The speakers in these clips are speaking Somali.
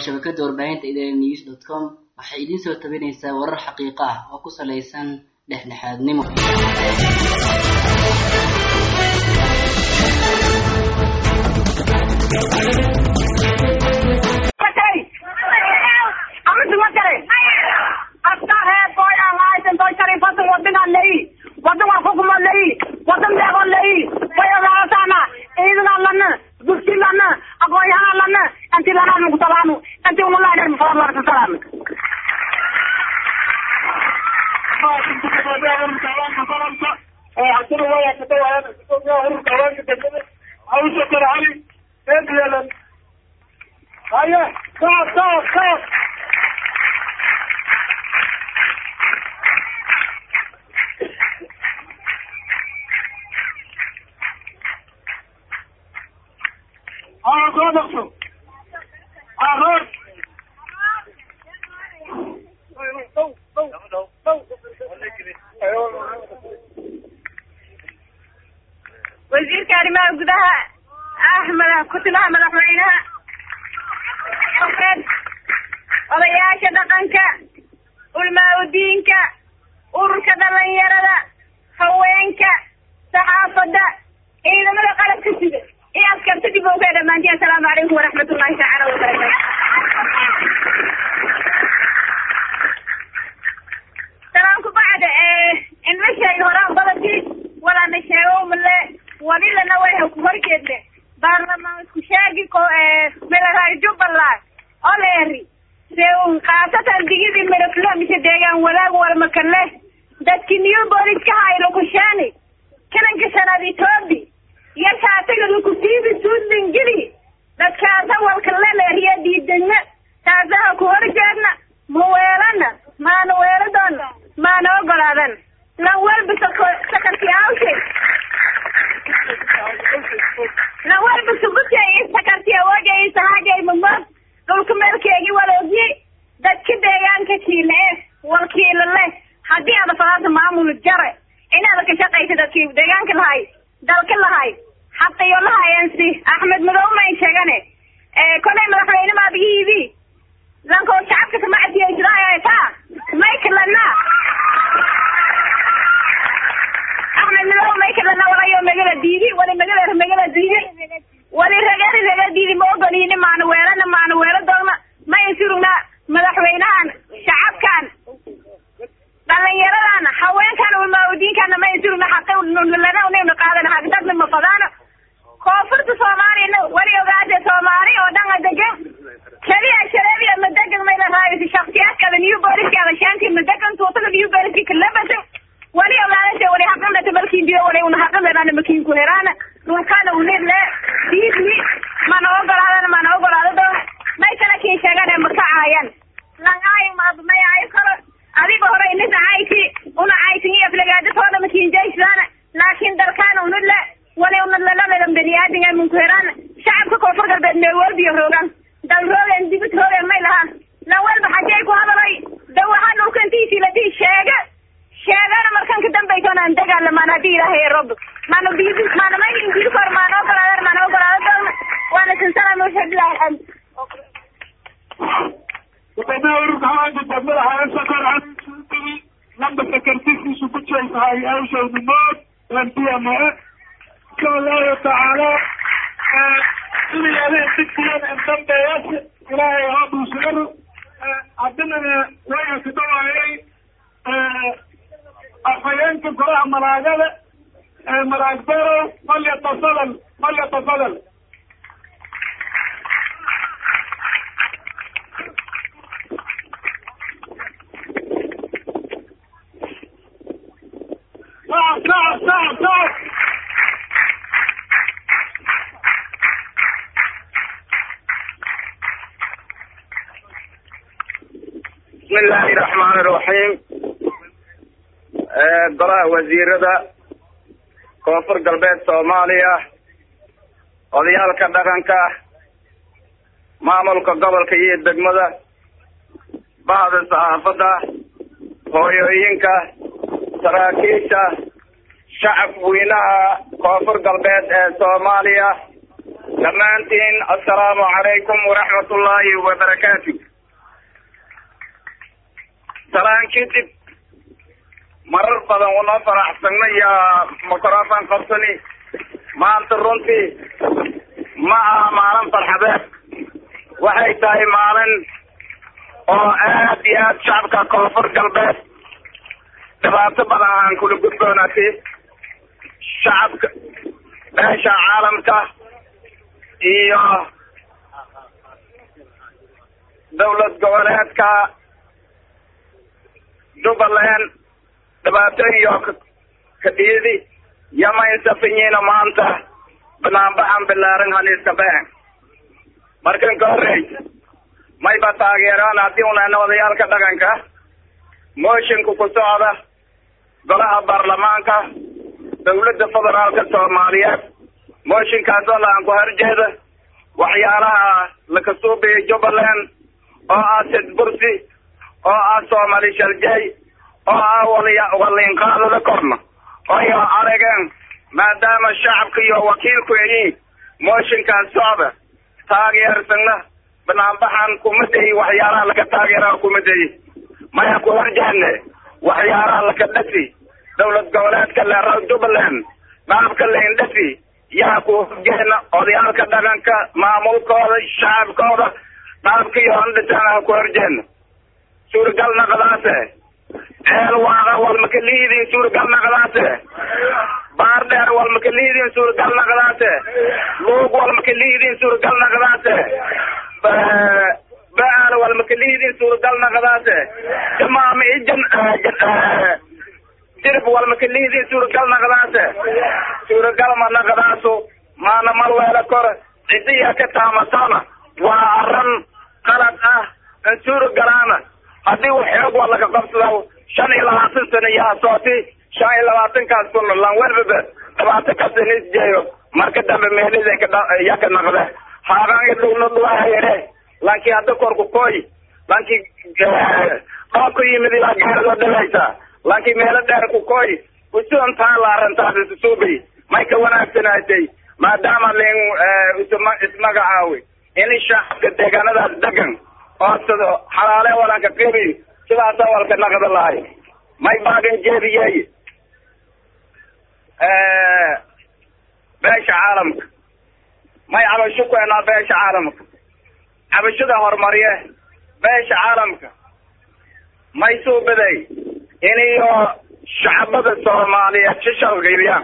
shabakada warbaahinta idn news dot com waxay idiin soo tabinaysaa warar xaqiiqo ah oo ku salaysan dhexdhexaadnimo wasiirka arrimaha gudaha axmed ku-timaha madaxweynaha odayaasha dhaqanka ulmaa-udiinka ururka dhalinyarada haweenka saxaafadda ciidamada qalabka sida iyo askarta dib oga dhamaantiin assalaamu calaykum waraxmat ullahi tacaala wabarakaatu salaamku bacda in la sheegay horaan badadkii walaana sheego male walilana way ku horjeedne baarlamaan isku sheegi ko milaraay jubbaland oleeri seun khaasatan digidii mirafle mise deegaan wadaag walmakale dadki new booliska haylo kusheeni kananka shanaad etoobi iyo kaataga lakusiibi suudlingili dadkaasa walkale leeriya diidegna taasaha ku horjeedna ma weelana maana weeladoona maana ogolaadan lan walba sakarti awshe lan walba subutay sakarti awogay sahagay mamad dhulka meelkeegi waloogi dadka deegaanka kiile eh walkiila leh haddii aada falaanta maamul jare inaada ka shaqaysa dadkii deegaanka lahay dalka lahay xaqiyo lahayensi axmed madow mayn sheegane kolay madaxweyne maabigiibi lankoo shacabka kamacdiyaysidaayotaa maykalana axmed madow maykalana walayo megala diidi wali megala megala diidi wali ragari raga diidi ma ogoliini maana weelana maana weelo doogna ma insurugna madaxweynahan shacabkan dhalinyaradan haweenkan ulmaa-udiinkana ma insurugna xaqilana unayna qaadan hagdadna ma fadaano koonfurta soomaaliyana wali ogaade soomaali oo dhan a degan keliya shareebiya madegan mayla raayisi shaksiyaadkada new booliskada shaanti madegan tuutada new booliski kalabasa wali ogaadase wali haqandata malkiindiyo wali una haqandana makiinku heraana dhulkana unidle diidni mana ogolaadana mana ogolaado doona may kala kiin sheegane makacaayan langaayo maad may aayo karo adiga hore inisa cayti una caytin iyo aflagaadatoona makiinjaysana laakiin dalkaana unidle wali unadlalaladan baniaadinga minku heraana shacabka koonfur galbeed meewalbiyo roogan dal roogen dibid roogen may lahaan lan walba xajay ku hadalay dawaha dhulka intiisii ladii sheege sheegana markan ka dambaysoonaan dagaalamaan haddii ilaahay rob maana diidi maana may diidi kor maana ogolaadan maana ogolaada doona waana sinsana muxiblahi alxamd gudoomiyaha ururka haweenka degmada hareesa kor lamba sakartiskiisu ku jeesahay awshawnimood pma insha allahu tacaala sidiyaada digsiyan indambeeyas ilaahay ha dhuusigaru haddinana wayna ku dhawaayay afhayeenka golaha malaagada malaagbero falyatafadal falyatafadal صعب صعب صعب صعب بسم الله الرحمن الرحيم golaha wasiirada koonfur galbeed soomaaliya odayaalka dhaqanka maamulka gobolka iyo degmada bahda saxaafadda hooyooyinka saraakiisha shacab weynaha koonfur galbeed ee soomaaliya dhammaantiin assalaamu calaykum waraxmat ullaahi wabarakaatu salaan kadib marar badan unoo faraxsanna iyo microfon qabsani maanta runtii ma aha maalin farxadeed waxay tahay maalin oo aad iyo aad shacabka koonfur galbeed dhibaato badan aan kula gudboonatay shacabka beesha caalamka iyo dawlad goboleedka jubbaland dhibaatooyiyo kadhiyadi yamaynsafinyina maanta banaanbaxan bilaaran haniiska been markan ka horeysa mayba taageeraan haddii unana odayaalka dhaqanka moshinku ku socda golaha baarlamaanka dawladda federaalka soomaaliyeed mooshinkaasoo la aan ku horjeeda waxyaalaha lakasuubiya jubbaland oo ah sidbursi oo ah soomali shaljay oo ah waliya waliinqaadada korna oyo arageen maadaama shacabka iyo wakiilku yihiin mooshinkaas socda taageersana banaanbaxan kuma dayi waxyaalaha laka taageera kuma dayi maya ku horjeedne waxyaalaha laka dhasi dawlad goboleedka leeraw jubbaland dhaabka laindhasi yaa ku horjeedna odayaalka dhaqanka maamulkooda shacabkooda dhaabka iyo handhisanaha ku horjeedna suuragal naqdaase ceel waaqa walmaka liidin suuragal naqdaase baar dheer walmaka liidin suuragal naqdaase luug walmaka liidin suuragal naqdaase baal walmaka liidin suuragal naqdaase jamaama ijan dirib walmaka liidin suuragal naqdaase suuragal ma naqdaasu maana malweela kor cidiya ka taamatana waa aran qalad ah an suuragalaana haddii u xoog waa laga qabsada shan iyo labaatan sano yaa sooti shan iyo labaatankaas kuna lan welbaba dhibaato kasta nisjeeyo marka dambe meelida ya ka naqde haaqaan idhownaduahayere lanki hadda korku koy lanki dhoob ku yimid ilaa gaaradoo dhalaysa lanki meelo dheer ku koy usuon taala arrintaas isusuubay may ka wanaagsanaatay maadaama len ismagacaawi in shacabka deegaanadaas degan oosado xalaale walanka qibi sidaasa walka naqda lahay may baagan jeediyey beesha caalamka may cabasho keenaa beesha caalamka cabashada horumariye beesha caalamka may suubaday iniyo shacabada soomaaliyeed shishalgiliyaan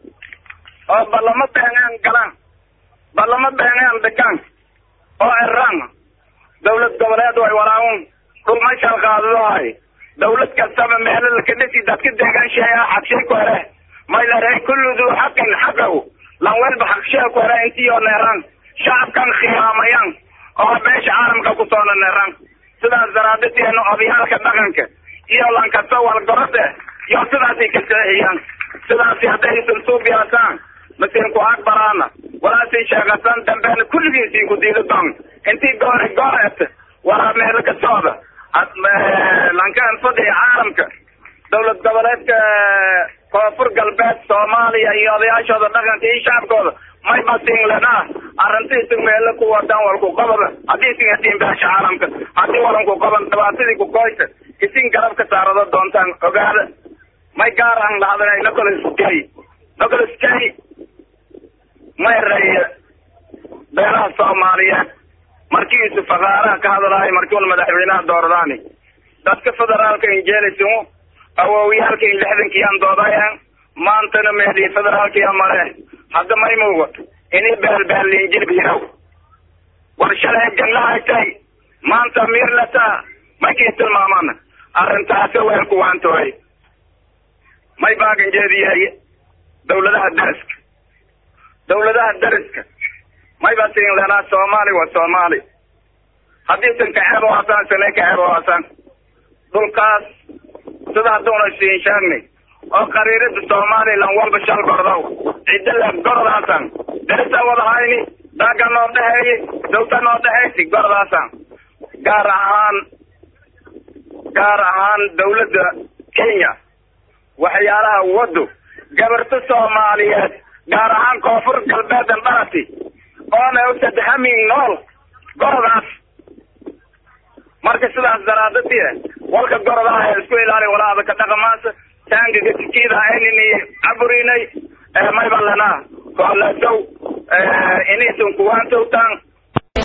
oo ballamo beengaan galaan ballamo beengaan dhigaan oo eraan dawlad goboleed way walaawun dhulma shalqaadadahay dawlad kastaba meelo laka dhisi dadka deegaansheeya xagshay ku here may lare kullu duu xaqin xaqaw lan welba xaqshee ku here intiyo neeraan shacabkan khiyaamayan oo beesha caalamka ku soona neeraan sidaas daraadateena odayaalka dhaqanka iyo lankasta walgorode iyo sidaasay ka seexiyaan sidaasi haddaysan suubiyaasaan masin ku akbaraana walaasay sheegasan dambeena kulligiisii ku diida doon intii goore gooreet walaa meelo ka socda lankaan fadhiya caalamka dawlad goboleedka koonfur galbeed soomaaliya iyo odayaashooda dhaqanka iyo shacabkooda may basin lenaa arrintiisi meelo ku wadan walku qabada haddii isin hadiin beesha caalamka haddii walanku qaban dhibaatadii ku koyta isin garab ka saarado doontaan ogaada may gaar aan lahadana nicolas kay nicolas kay may reeye beelaha soomaaliyeed markiisu fakaaraha ka hadlahay markii wal madaxweynaha dooradaani dadka federaalka injeelisimo awoowiyaalka in lixdankiyaan doodayaan maantana meelii federaalkiya male hadda may muugato inay beelbeelinjilbiyaw war shalay janglahatay maanta miirlata markii tilmaamana arrintaasi weer kuwaantooy may baagan jeediyaye dawladaha dariska dawladaha dariska may ba siin lenaa soomaali waa soomaali haddii san kaceeb haasaan sane kaceeb haasaan dhulkaas sida hadduuna siin sheegnay oo qariirada somalilan walba shal gordow cidda la gordaasan darisa wadahayni daaga noo dhexeeyey dawta noo dhexeysi gordaasan gaar ahaan gaar ahaan dawladda kenya waxyaalaha wado gabarto soomaaliyeed gaar ahaan koonfur galbeedan dharati oona usadhamin nool gorodaas marka sidaas daraadadii walka gorodaha isku ilaali walaada ka dhaqamaasa taangaga tikiidaha inini caburinay maybalana koolasow inisun kuwaantowtaan